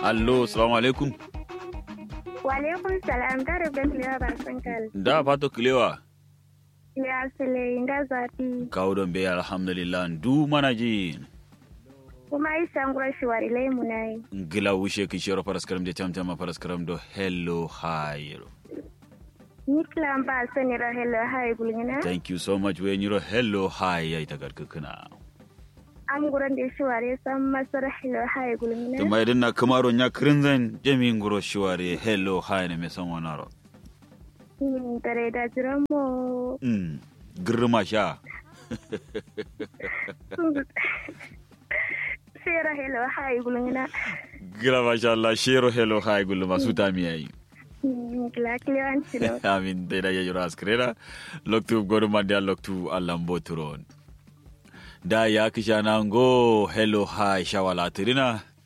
allo salamu alaikum Walaikum salam da rubin liya ba sun kal. da fato kilewa Ya sile inda zafi. kawo don bai alhamdulillah du mana ji Kuma isa ngura shi wari lai mu nayi. gila wushe ki shiro paraskaram de tamtama paraskaram do hello hi Ni kilan ba sani ra hello hai gulgina. thank you so much we nyiro hello hi ya ita garkakuna Am guran da shi wari san masar hello hai gulgina. tuma idan na kamaro nya krinzan jami nguro shiware hello hi ne me san wanaro Hmm, Tare da jiran mu. mm girma sha Sai ra hello hai gulgina. gila masha Allah shiro hello hi gulu masu tami yayi Hmm, Kila kiliyan silo. amin dai da yayi raskrera loktu goru mandia loktu alambo turon da ya kisha nango hello hi shawala tirina